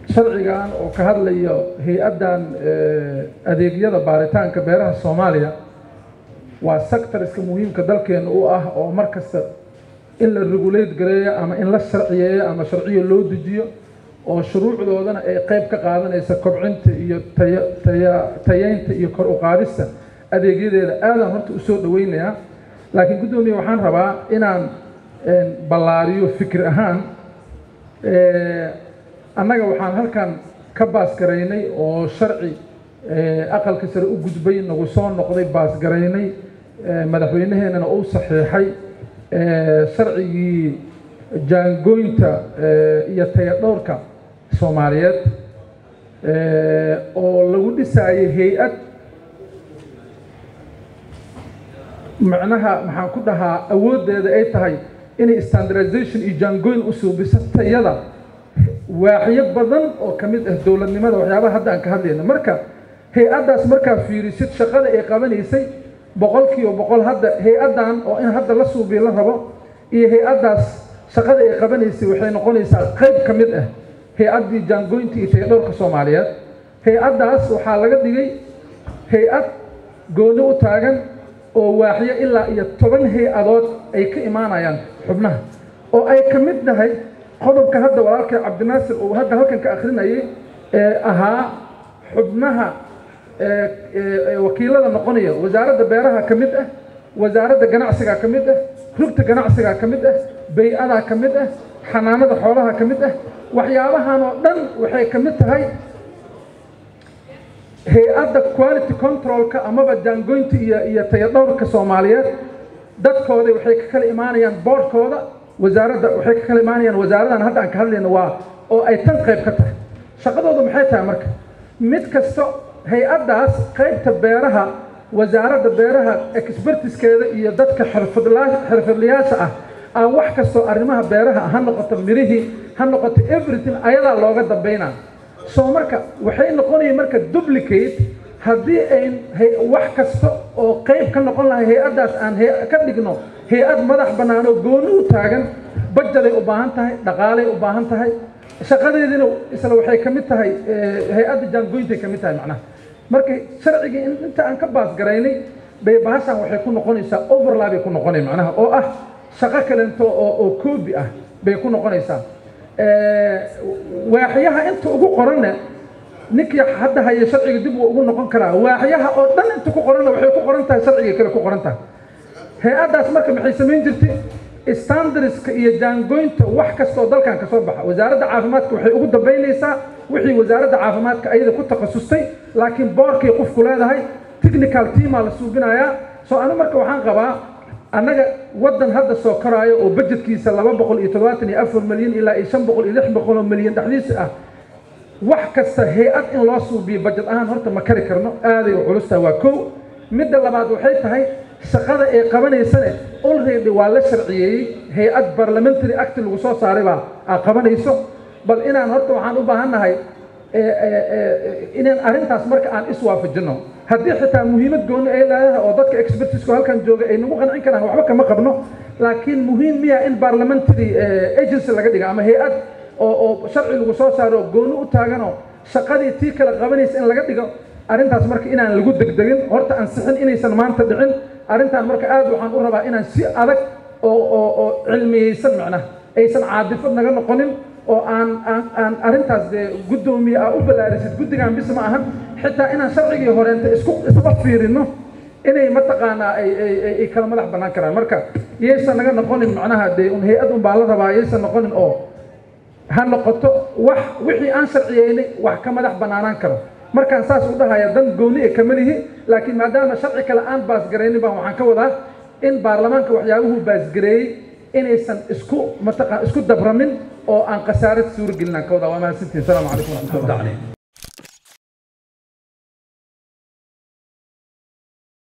sharcigan oo ka hadlayo hay-addan adeegyada baaritaanka beeraha soomaaliya waa sectoriska muhiimka dalkeena u ah oo mar kasta in la regulate gareeyo ama in la sharciyeeyo ama sharciyo loo dejiyo oo shuruucdoodana ay qayb ka qaadanaysa kobcinta iyo taya taya tayeynta iyo kor u qaadista adeegyadeeda aadaan horta usoo dhaweynayaa laakiin guddoomiye waxaan rabaa inaan ballaariyo fikir ahaan annaga waxaan halkan ka baasgaraynay oo sharci aqalka sare u gudbay nagu soo noqday baasgaraynay madaxweyneheenana uu saxiixay sharcigii jaangooynta iyo tayadhowrka soomaaliyeed oo lagu dhisaayay hay-ad macnaha maxaan ku dhahaa awooddeeda ay tahay inay standardization iyo jaangooyn u suubiso tayada waaxyo badan oo ka mid ah dowladnimada waxyaabaha hadda aan ka hadlayno marka hay-addaas markaa fiirisid shaqada ay qabanaysay boqol kiiba boqol hadda hay-addan oo in hadda la suubiyo la rabo iyo hay-addaas shaqada ay qabanaysay waxay noqonaysaa qayb ka mid ah hay-addii jaangooynta iyo tayadhowrka soomaaliyeed hay-addaas waxaa laga dhigay hay-ad gooni u taagan oo waaxyo ilaa iyo toban hay-adood ay ka imaanayaan xubnaha oo ay ka mid tahay qodobka hadda walaalkay cabdinaasir uu hadda halkan ka akrinayay ee ahaa xubnaha wakiilada noqonaya wasaaradda beeraha ka mid ah wasaaradda ganacsiga ka mid ah rugta ganacsiga ka mid ah bay-ada ka mid ah xanaanada xoolaha ka mid ah waxyaabahan oo dhan waxay ka mid tahay hay-adda quality controlka amaba jaangoynta iyo iyo tayadhowrka soomaaliyeed dadkooda waxay ka kala imaanayaan boordkooda wasaaradda waxay ka kala imaanayaan wasaaradan hadda aan ka hadlayno waa oo ay tan qayb ka tahay shaqadoodu maxay tahay marka mid kasta hay-addaas qaybta beeraha wasaaradda beeraha expertiskeeda iyo dadka xirfadlaa xirfadlayaasha ah aan wax kastoo arrimaha beeraha ha noqoto mirihii ha noqoto everything ayadaa looga dambaynaa soo marka waxay noqonaya marka duplicate haddii ayn wax kasta oo qayb ka noqon lahay hay-addaas aan ka dhigno hay-ad madax bannaan oo gooni u taagan bajaday u baahan tahay dhaqaalay u baahan tahay shaqadeediina isla waxay ka mid tahay hay-adda jaangoyntay ka mid tahay macnaha marka sharcigii inta aan ka baasgaraynay bay bahashan waxay ku noqonaysaa overlabay ku noqonay macnaha oo ah shaqo kalento oo oo koobi ah bay ku noqonaysaa waaxyaha inta ugu qoranna ninkii hadda haya sharciga dib uu ugu noqon karaa waaxyaha oo dhan inta ku qoranna waxay ku qoran tahay sharciga kale ku qoran tahay hay-addaas marka maxay samayn jirtay standardska iyo jaangoynta wax kastoo dalkan ka soo baxa wasaaradda caafimaadka waxay ugu dambaynaysaa wixii wasaaradda caafimaadka ayada ku takhasustay laakiin boorkay qofku leedahay technical teamaa la suubinayaa soo anu marka waxaan qabaa annaga waddan hadda soo koraayo oo bajetkiisa laba boqol iyo toddobaatan iyo afar milyan ilaa iyo shan boqol iyo lix boqol oo milyan dhexdiisa ah wax kasta hay-ad in loo suubiyo bajet ahaan horta ma kari karno aaday u culus tahay waa kow midda labaad waxay tahay shaqada ay qabanaysane already waa la sharciyeeyey hay-ad parliamentary act lagu soo saaray baa aa qabanayso bal inaan horta waxaan u baahannahay inaan arrintaas marka aan iswaafajino haddii xitaa muhiimad gooni ay leedahay oo dadka expertisku halkan jooga ay nagu qancin karaan waxba kama qabno laakiin muhiim miya in parliamentary agency laga dhiga ama hay-ad oo oo sharci lagu soo saaro gooni u taaganoo shaqadii tii kala qabanaysa in laga dhigo arrintaas marka inaan lagu degdegin horta ansixin inaysan maanta dhicin arrintan marka aad waxaan u rabaa inaan si adag oo oo oo cilmiyeysan macnaha aysan caadifad naga noqonin oo aan aan aan arrintaas dee guddoomiye aa u ballaarisid guddigan bis ma ahan xitaa inaan sharcigii horeenta isku isla fiirino inay mataqaanaa ay ay ay kala madax bannaan karaan marka yaysan naga noqonin macnaha dee un hay-ad un baa la rabaa yaysan noqonin oo ha noqoto wax wixii aan sharciyeynay wax ka madax bannaanaan karo markaan saas u dhahaya dan gooni e kama lihi laakiin maadaama sharci kale aan baasgaraynin baan waxaan ka wadaa in baarlamaanka waxyaabuhu baasgareeyey inaysan isku mataqaan isku dabramin oo aan khasaarad suuragelin aan ka wadaa waa mahadsantihin asalaamu calaykum waraxmatullahi